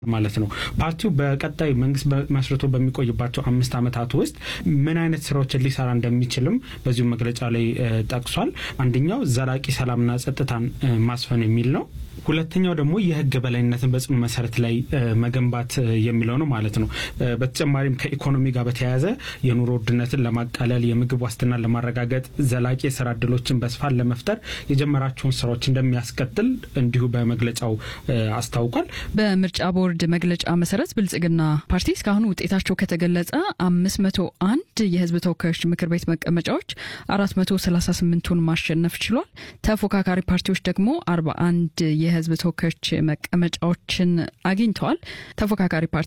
ማለት ነው። ፓርቲው በቀጣይ መንግስት መስርቶ በሚቆይባቸው አምስት ዓመታት ውስጥ ምን አይነት ስራዎችን ሊሰራ እንደሚችልም በዚሁ መግለጫ ላይ ጠቅሷል። አንደኛው ዘላቂ ሰላምና ጸጥታን ማስፈን የሚል ነው። ሁለተኛው ደግሞ የህግ በላይነትን በጽኑ መሰረት ላይ መገንባት የሚለው ነው ማለት ነው። በተጨማሪም ከኢኮኖሚ ጋር በተያያዘ የኑሮ ውድነትን ለማቃለል፣ የምግብ ዋስትናን ለማረጋገጥ፣ ዘላቂ የስራ እድሎችን በስፋት ለመፍጠር የጀመራቸውን ስራዎች እንደሚያስቀጥል እንዲሁ በመግለጫው አስታውቋል። በምርጫ ቦርድ መግለጫ መሰረት ብልጽግና ፓርቲ እስካሁን ውጤታቸው ከተገለጸ አምስት መቶ አንድ የህዝብ ተወካዮች ምክር ቤት መቀመጫዎች አራት መቶ ሰላሳ ስምንቱን ማሸነፍ ችሏል። ተፎካካሪ ፓርቲዎች ደግሞ አርባ አንድ የህዝብ ተወካዮች መቀመጫዎችን አግኝተዋል። ተፎካካሪ ፓርቲ